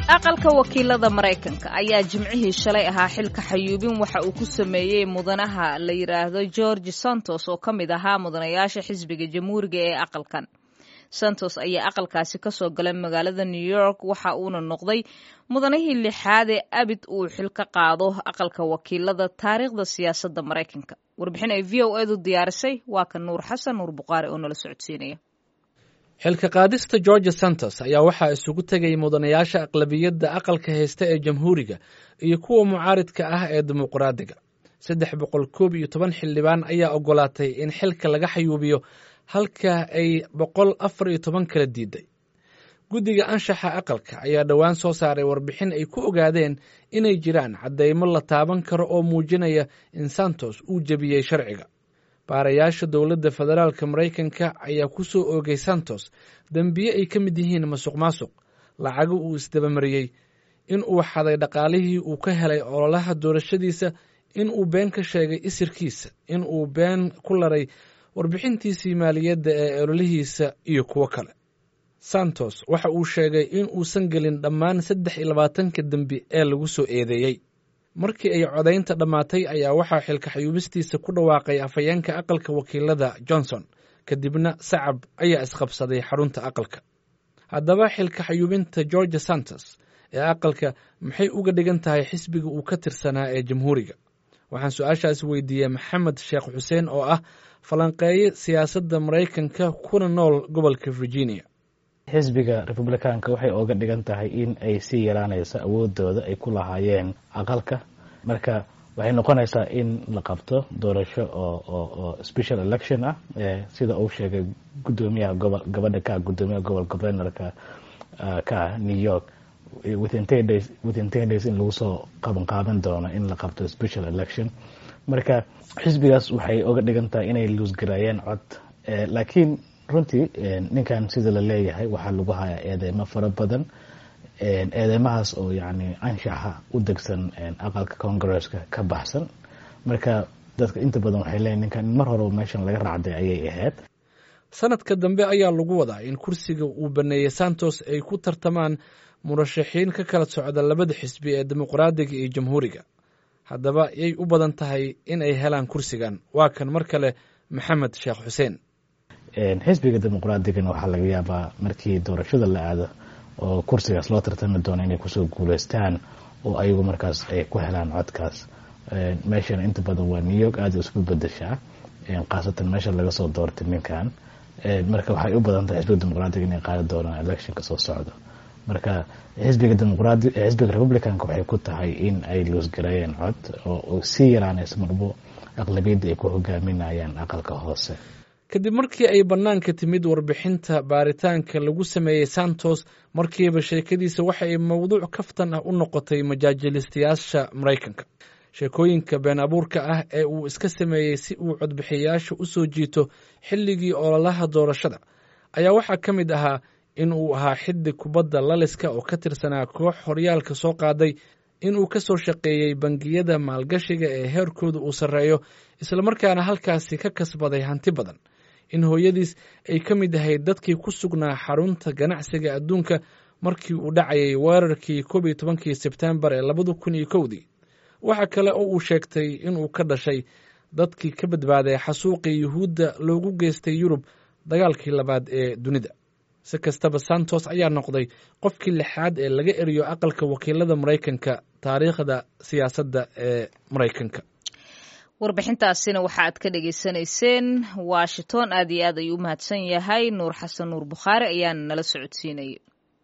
aqalka wakiilada maraykanka ayaa jimcihii shalay ahaa xilka xayuubin waxa uu ku sameeyey mudanaha la yidhaahdo george santos oo ka mid ahaa mudanayaasha xisbiga jamhuuriga ee aqalkan santos ayaa aqalkaasi ka soo galay magaalada new york waxa uuna noqday mudanihii lixaad ee abid uu xil ka qaado aqalka wakiilada taariikhda siyaasadda maraykanka warbixin ay v o edu diyaarisay waa ka nuur xasan nuur buqaari oo nala socodsiinaya xilka qaadista george santos ayaa waxaa isugu tegay mudanayaasha aqlabiyadda aqalka haysta ee jamhuuriga iyo kuwa mucaaridka ah ee dimuqraadiga saddex boqol koob iyo toban xildhibaan ayaa ogolaatay in xilka laga xayuubiyo halka ay boqol afar iyo toban kala diiday guddiga anshaxa aqalka ayaa dhowaan soo saaray warbixin ay ku ogaadeen inay jiraan caddeymo la taaban karo oo muujinaya in santos uu jebiyey sharciga baarayaasha dowladda federaalka maraykanka ayaa ku soo oogay santos dembiye ay ka mid yihiin masuq maasuq lacago uu isdabamariyey in uu xaday dhaqaalihii uu ka helay ololaha doorashadiisa in uu been ka sheegay isirkiisa in uu been ku laray warbixintiisii maaliyadda ee ololihiisa iyo kuwo kale santos waxa uu sheegay in uusan gelin dhammaan saddex iyo labaatanka dembi ee lagu soo eedeeyey markii ay codaynta dhammaatay ayaa waxaa xilka xayuubistiisa ku dhawaaqay afhayeenka aqalka wakiilada johnson kadibna sacab ayaa isqabsaday xarunta aqalka haddaba xilka xayuubinta george santos ee aqalka maxay uga dhigan tahay xisbiga uu ka tirsanaa ee jamhuuriga waxaan su-aashaas weydiiyey maxamed sheekh xuseen oo ah falanqeeye siyaasadda maraykanka kuna nool gobolka virginia xisbiga republikaanka waxay ooga dhigan tahay in ay sii yaraanayso awoodooda ay ku lahaayeen aqalka marka waxay noqonaysaa in la qabto doorasho oo special election ah sida uu sheegay gudoomiyaha gobol gabadha ka gudoomiyaha gobol governorka ka ah new york within ten days within ten days in lagu soo qaban qaadan doono in la qabto special election marka xisbigaas waxay oga dhigan tahay inay luusgareeyeen cod laakiin runtii ninkan sida la leeyahay waxaa lagu hayaa eedeymo fara badan eedeymahaas oo yani anshaxa u degsan aqalka congresska ka baxsan marka dadka inta badan waxay leeyihin ninkan in mar horeba meeshan laga raacday ayay ahayd sanadka dambe ayaa lagu wadaa in kursiga uu baneeyey santos ay ku tartamaan murashaxiin ka kala socda labada xisbi ee dimuqraadiga iyo jamhuuriga haddaba yay u badan tahay in ay helaan kursigan waa kan mar kale maxamed sheekh xuseen xisbiga dimuqraadigana waxaa laga yaabaa markii doorashada la aado oo kursigaas loo tartami doono inay kusoo guuleystaan oo ayagu markaas ay ku helaan codkaas meeshana inta badan waa new york aada isku bedeshaa khaasatan meesha laga soo doortay ninkan marka waxay u badan tahay xisbiga dimuqraadiga inay qaadi doonaan electionka soo socdo marka xisbiga dimuqraadi xisbiga republicanka waxay ku tahay in ay loosgareeyeen cod oo sii yaraanayso marbo aqlabiyadda ay ku hogaaminayaan aqalka hoose kadib markii ay bannaanka timid warbixinta baaritaanka lagu sameeyey santos markiiba sheekadiisa waxa ay mowduuc kaftan ah u noqotay majaajilistayaasha maraykanka sheekooyinka been abuurka ah ee uu iska sameeyey si uu codbixiyayaasha u soo jiito xilligii ololaha doorashada ayaa waxaa ka mid ahaa in uu ahaa xiddig kubadda laliska oo ka tirsanaa koox horyaalka soo qaaday in uu ka soo shaqeeyey bangiyada maalgashiga ee heerkooda uu sarreeyo islamarkaana halkaasi ka kasbaday hanti badan in hooyadiis ay ka mid ahayd dadkii ku sugnaa xarunta ganacsiga adduunka markii uu dhacayay weerarkii koob iyo tobankii sebtembar ee labada kun iyo kowdii waxa kale oo uu sheegtay inuu ka dhashay dadkii ka badbaaday xasuuqii yuhuudda loogu geystay yurub dagaalkii labaad ee dunida si kastaba santos ayaa noqday qofkii lixaad ee laga eriyo aqalka wakiilada maraykanka taariikhda siyaasadda ee maraykanka warbixintaasina waxa aad ka dhagaysanayseen washington aad iyo aad ayuu u mahadsan yahay nuur xasan nuur bukhaari ayaana nala socodsiinayay